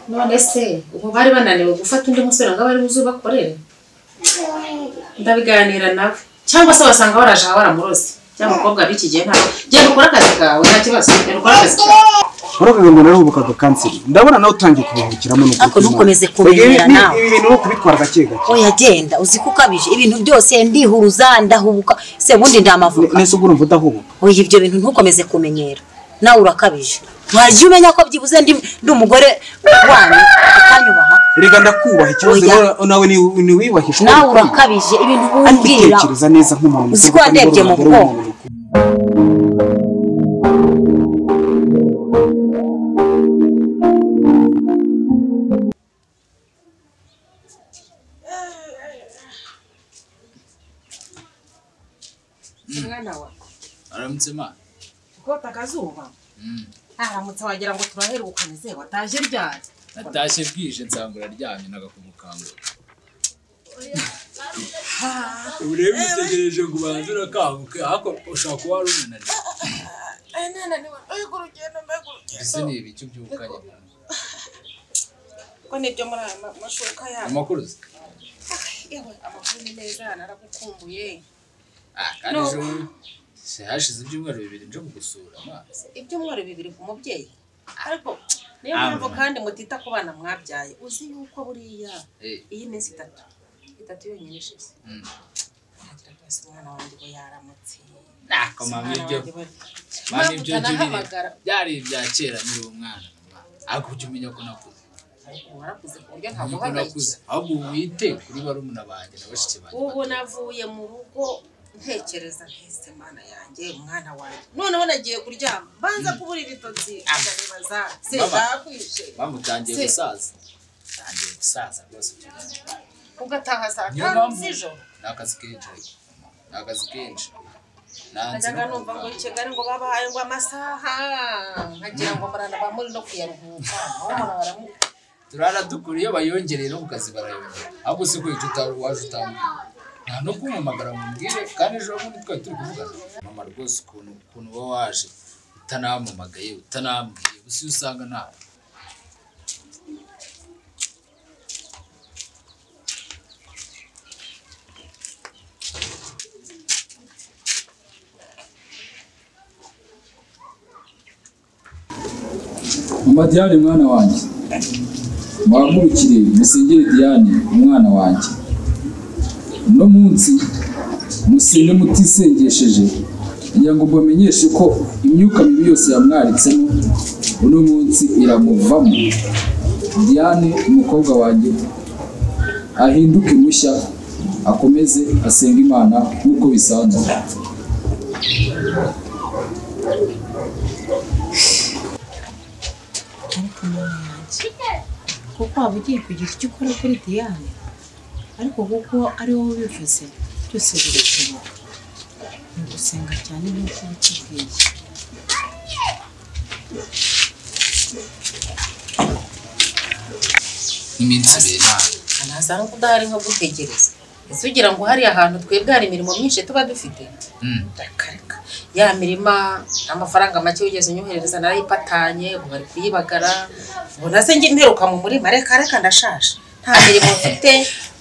none se ubwo bari bananiwe gufata undi musore ngo abe ari buze ubakorere ndabiganira nawe cyangwa se basanga baraje aha baramuroze cyangwa umukobwa b'iki gihe ntawe genda ukore akazi kawe nta kibazo genda ukore akazi kawe uravuga ngo naruhubuka ako kanseri ndabona nawe utangiye kuruhukiramo n'ukuri Ariko ntukomeze kumenyera nawe. ibi bintu ni ukubikora gake gake oya genda uzi ko ukabije ibintu byose ndihuruza ndahubuka se ubundi ndamavuka nese ubwo urumva udahubuka oya ibyo bintu ntukomeze kumenyera nawe urakabije wajya umenya ko byibuze ndi ndi umugore wanyu ukanyubaha reka ndakubaha ikibazo Oya. nawe- nawe ni- ni wiyubahisha nawe urakabije ibintu umbwira tekereza neza nk'umuntu Uzi mukuru ko kandi wandebye mu urugero w'umuntu bwonko. mukuru. mwana wa aramutse ma kota akazuba aramutse wagira ngo turaherukane ze wataje ryari natashye bwije nsanga uraryamye nagakubukangura urebe utegereje ngo ubanze urakabuke ariko ushobora kuba wari unananiwe ese ni ibi icyo ubyukanye ko nibyo muri aya ma- mashuka yabo amakuru se yewe amakuru ni meza naragukumbuye Ah, kandi ejo se hashize ibyumweru bibiri nje kugusura ma ibyumweru bibiri ku mubyeyi ariko niyo mpamvu kandi mutita ku bana mwabyaye uzi yuko buriya Eh, iyi minsi itatu itatu yonyine ishize mm. ntagira rwose umwana wanjye ngo yaramutse ntako mama Umwana ibyo wanjye we- mama ibyo Impamvu jya ubireba utanahamagara? byari ibya kera nkiri umwana ma. ariko ujya umenya ko nakuze Ariko warakuze ku buryo Umenya ko nakuze ntaguhangayikira ahubwo wite kuri barumuna banjye na bashiki banjye ubu bato. navuye mu rugo ntekereza nkese mana yanjye umwana wanjye noneho nagiye kuryama banza kubura ibitotsi ndaribaza se Baba. bakwije bamutangiye Se- gusaza tangiye gusaza rwose byose. ugataha saa niyo tanu mpamvu z'ijoro ni akazi kenshi ni akazi kenshi nanze najyaga no numva ngo kuvuga. i Kigali ngo babahaye ngo amasaha nkagira ngo murana ba muri no kuyaruhuka aho murara baramu- turara dukura iyo bayongereye no ku kazi barayongera ahubwo si kwica utari waje utambwiye nta no kumpamagara mu mbwire kandi ejo bundi twari turi kuvugana mama rwose ukuntu ukuntu uba waje utanampamagaye utanambwiye gusa iyo usanga nta Mama Diane mwana wanjye mwankurikire musingire Diane umwana wanjye uno munsi musinde mutisengesheje kugira ngo mbamenyeshe ko imyuka mibi yose yamwaritsemo uno munsi iramuvamo Diane umukobwa wanjye ahinduke mushya akomeze asenga Imana nk'uko bisanzwe ariko mwana wanjye kuko waba ugiye kugira icyo ukora kuri Diane ariko kuko ari wowe ubivuze byose birashoboka ni ugusenga cyane nk'uko ubikubwiye iminsi ibiri nta ntaza no kudahari nko gutegereza ese ugira ngo hari ahantu twebwe hari imirimo myinshi tuba dufite Mm. reka reka ya mirima amafaranga make wigeze unyoherereza narayipatanye ubu bari kuyibagara ubu nase njye mperuka mu murima reka reka ndashaje nta mirimo mfite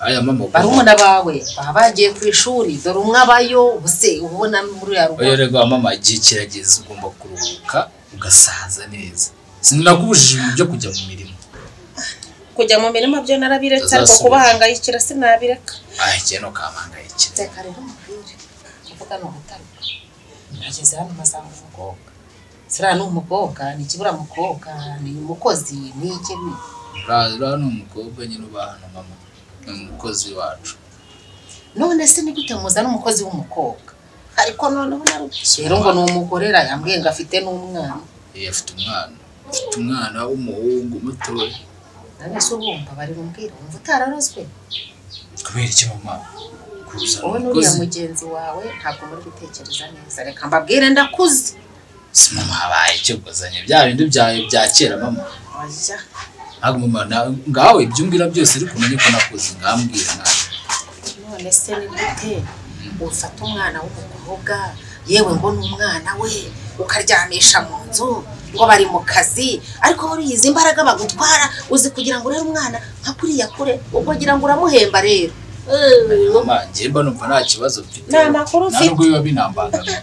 aya mama ukuntu barumuna bawe baba bagiye ku ishuri dore umwe abayo ubuse ubona muri ya rugo oya rega mama igihe kirageze ugomba kuruhuka ugasaza neza sinakubujije ibintu byo kujya mu mirimo kujya mu mirima byo narabiretse ariko Utazasubira. kubahangayikira sinabireka ah igihe no kampangayikira reka rero mubwire kuvuga ni umutana nageze hano masanga umukobwa siriya ni umukobwa ni ikiburamukobwa ni umukozi ni iki ni iki? uriya ni umukobwa nyine uba hano mama ni umukozi wacu none se ni gute muzana umukozi w'umukobwa ariko noneho narushye rero ngo ni umugorera yambwiye ngo afite n'umwana Eh, afite umwana afite umwana w'umuhungu mutoya none se ubumva bari bumbwire wumva utararozwe kubera iki mama kuzana wowe n'uriya umukozi mugenzi wawe ntabwo muri gutekereza neza reka mbabwire ndakuze si mama habaye icyo kuzanye bya bindi byawe bya kera mama oya ntabwo mama na- ngawe ibyo umbwira byose ariko umenye ko nakuze ngambwira nawe none se ni gute ufata umwana w'umukobwa yewe ngo ni umwana we ukaryamisha mu nzu ngo bari mu kazi ariko buriya izi mbaraga bagutwara uzi kugira ngo urebe umwana nka kuriya kure ubwo ngira ngo uramuhemba rero Eh, mama njye mba numva nta kibazo mfite Nta makuru nta ufite. nubwo biba binambangamiye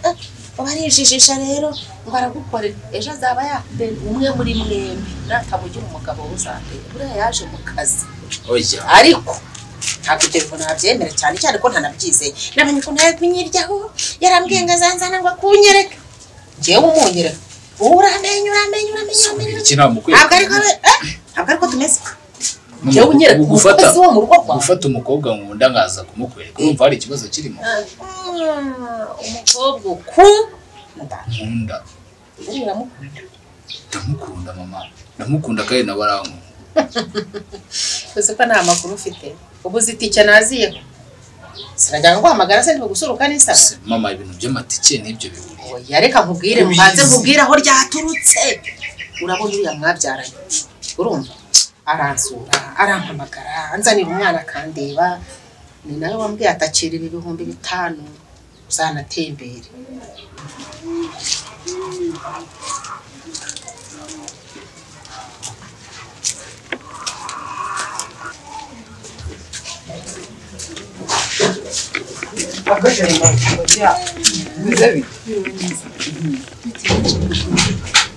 barishijisha rero ngo aragukore ejo azaba yatera umwe muri mwembi natamugira umugabo uzatera buriya yaje mu kazi oya ariko ntabwo ibyo bintu nabyemera cyane cyane ko ntanabyizeye namenye ukuntu yari kunyiryaho yarambwiye ngo azanzana ngo akunyereke njyewe umunyereka ubu uramenye uramenye uramenye uramenye iki nta mukwe ntabwo ariko abe- eh, ntabwo ariko tumeze Ni njyewe unyereka uku- gufata umukozi wo mu rugo rwawe gufata umukobwa nkunda nkaza kumukwereka urumva hari ikibazo kirimo Ah, umukobwa ukunda nkunda ubu uramukunda ndamukunda mama ndamukunda kandi nawe arankunda uzi ko nta makuru ufite ubu uzi itike naziyeho sinagira ngo uhamagara se ntibigusuruka n'isaba Se, mama ibintu by'amatike n'ibyo bihuriye oya reka nkubwire Ubizi. mbanze nkubwire aho ryaturutse urabona uriya mwabyaranye urumva aransura arampamagara anzanira umwana akandeba ni nawe wambwiye atakira ibi bihumbi bitanu uzanatembere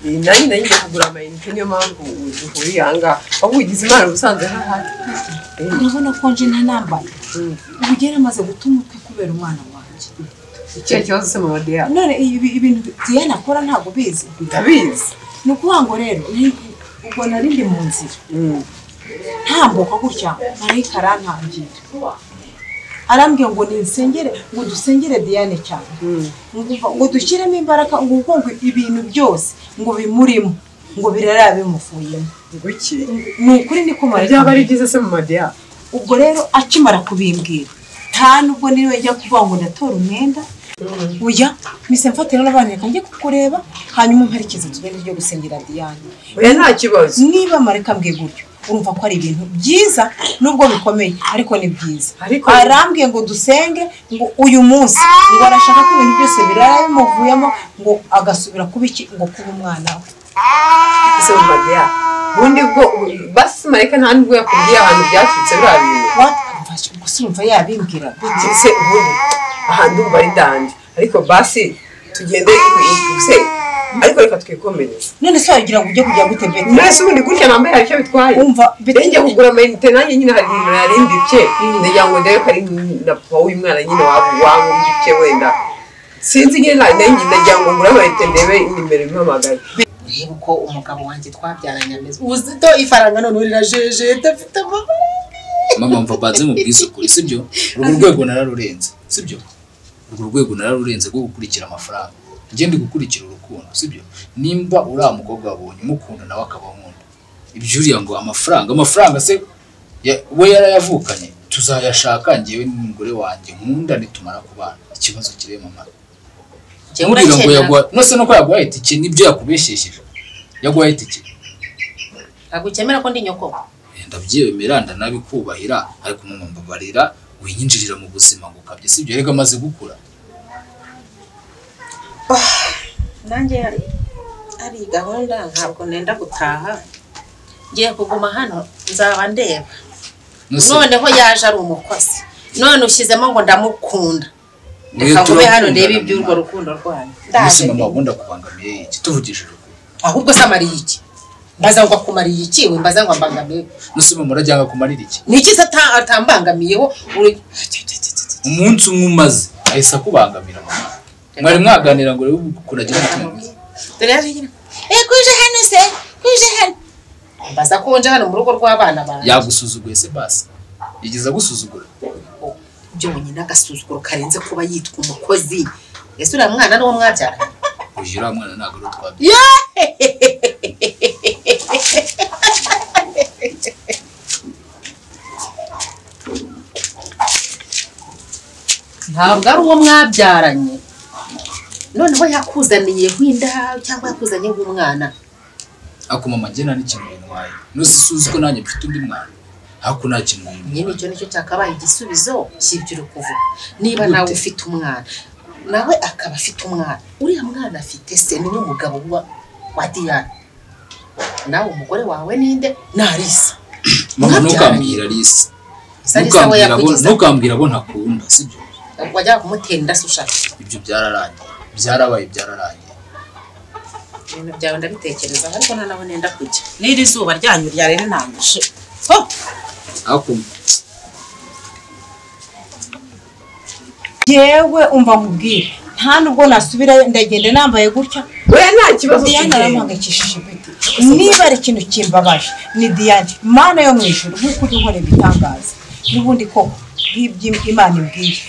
nanjye nanjye njya kugura amayinite niyo mpamvu duhuriye aha ngaha ahubwo ugize imana ubusanzwe hahari urabona ko nje nta nambaye ubu yari amaze guta umutwe kubera umwana wanjye icyo kibazo se mama deyane none ibi ibintu Diane akora ntabwo bizi ndabizi ni ukuvuga ngo rero ni- ubwo nari ndi mu nzira ntambuka gutya marayika arantangira arambwiye ngo nisengere ngo dusengere Diane cyane ngo ngo dushyiremo imbaraga ngo kuko ngo ibintu byose ngo bimurimo ngo birara bimuvuyemo ngo iki ni ukuri niko byaba marayika ari byiza se mama deyane ubwo rero akimara kubimbwira nta nubwo niwe njya kuvuga ngo ndatora umwenda uya mise mfatira n'abana reka njye kukureba hanyuma mperekeze tugende ryo gusengera Diane oya nta kibazo niba mareka mbwiye gutyo urumva ko ari ibintu byiza nubwo bikomeye ariko ni byiza Ariko- arambwiye ngo dusenge ngo uyu munsi ngo arashaka ko ibintu byose birara bimuvuyemo ngo agasubira kuba iki ngo kuba umwana we se mama deyane ubundi bwo basi mareka nta nubwo yakubwiye ahantu byaturutse biriya bintu watumvashye ubwo se urumva yabimbwira ndetse ubundi ahantu ubu ari ndandi ariko basi tugende se ariko reka twikomereze none se wagira ngo ujye kujya gute Betty? mwese ubundi gutya nambaye hari icyo bitwaye umva Rero njya Betty- kugura amayinite nanjye nyine hari ibintu nari ndibye ndagira ngo ndebe ko ari na papa w'umwana nyine waba wamubye wenda sinzi nyine na- nanjye ndagira ngo ngure amayinite ndebe nimero impamagara urebe uko umugabo wanjye twabyaranye ameze uzito ifaranga none rirajeje dafite amabara mama mva mbanze mu bwisukure sibyo urwo rwego nararurenze sibyo urwo rwego nararurenze rwo gukurikira amafaranga njye ndi gukurikira urukundo sibyo nimba uriya mukobwa wabonye umukunda nawe akaba nkunda ibyo uriya ngo amafaranga amafaranga se ya- we yarayavukanye tuzayashaka njyewe n'umugore wanjye nkunda nitumara kubana ikibazo kiri mama Ntumbwire ngo yaguha nose nuko yaguhaye itike nibyo yakubeshyesheje yaguhaye itike ntabwo ukemera ko ndi nyoko ndabyemera ndanabikubahira ariko mama mbabarira winyinjirira mu buzima ngo ukabye sibyo rega amaze gukura nanjye ari gahunda ntabwo nenda gutaha ngiye kuguma hano nzaba ndeba Nose- noneho yaje ari umukozi none ushyizemo ngo ndamukunda Mwe reka ngube hano turakundana, ndebe iby'urwo mama. rukundo rwanyu nose ndaje mama ubundi akubangamiye iki tuvugishije ukuri ahubwo se amariye iki mbaza ngo akumariye iki we mbaza ngo ambangamiye nose mama urajyanga kumarira iki ni iki se ata- atambangamiyeho Uri- umunsi umwe umaze ahise akubangamira mama mwari mwaganira ngo urebe ukuntu agira umutima mwiza dore yaje nyine eh kuje hano se kuje hano mbaza ko nje hano mu rugo rw'abana banjye yagusuzuguye se basi yigeze agusuzugura byonyine agasuzuguro karenze kuba yitwa umukozi ese uriya mwana ni uwo mwabyara uyu uriya mwana ntabwo ari utwabye ntabwo ari uwo mwabyaranye noneho yakuzaniyeho inda cyangwa yakuzaniyeho umwana akuma amagena n'ikintu bintwaye nose suzi ko nanjye mfite undi mwana ariko nta kintu bintwaye nyine icyo nicyo cyakabaye igisubizo cy'ibyo uri kuvuga niba nawe Gute? ufite umwana nawe akaba afite umwana uriya mwana afite se ni we mugabo wa wa diyane nawe umugore wawe ninde narisa mama Nkabyara. ntukambwira Alice Isa Alice we ntukambwira abo yakugize. ntukambwira abo ntakunda sibyo wajyaga kumutera inda se ushaka ibyo byararangiye byarabaye byararangiye ibintu byawe ndabitekerezaho ariko nta nabo nenda kujya n'iri zuba ryanyu ryarenanije ariko yewe umva mubwire nta nubwo nasubirayo ndagenda nambaye gutya we nta kibazo Diane cy'ingenzi aramuhangayikishije impeta niba ari ikintu kimbabaje ni Diane mana yo mu ijuru nk'uko ujya ukora ibitangaza n'ubundi koko nk'ibyo imana imbwiye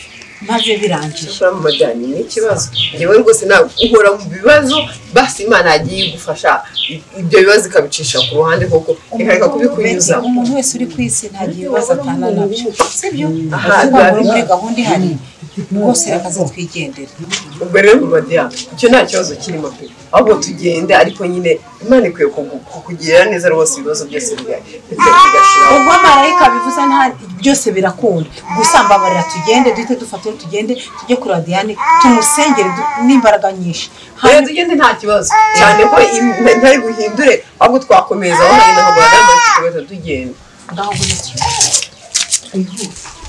maze birangiye gukora mu majyanye ni ikibazo ngewe rwose ntabwo uhora mu bibazo basi imana yagiye igufasha ibyo bibazo ikabicisha ku ruhande koko ikareka kubikunyuza umuntu wese uri ku isi ntagiye ibibazo atana nabyo sibyo Aha, ahubwo biba muri bihari. gahunda ihari rwose reka zitwigendere ubwo rero mu madiyane icyo nta kibazo kirimo pe ahubwo tugende ariko nyine imana ikwiye kugu- kukugirira neza rwose ibibazo byose bigashira ubwo marayika bivuze nta byose birakunda gusa mbabarira tugende duhite dufatire tugende tujye kuri Diane tumusengere du- n'imbaraga nyinshi rero hanyuma tugende nta kibazo cyane ko im- ntari buhindure ahubwo twakomeza aho hari n'aho bagana tukabahita tugenda ngaho ngwino tugende. Wihute.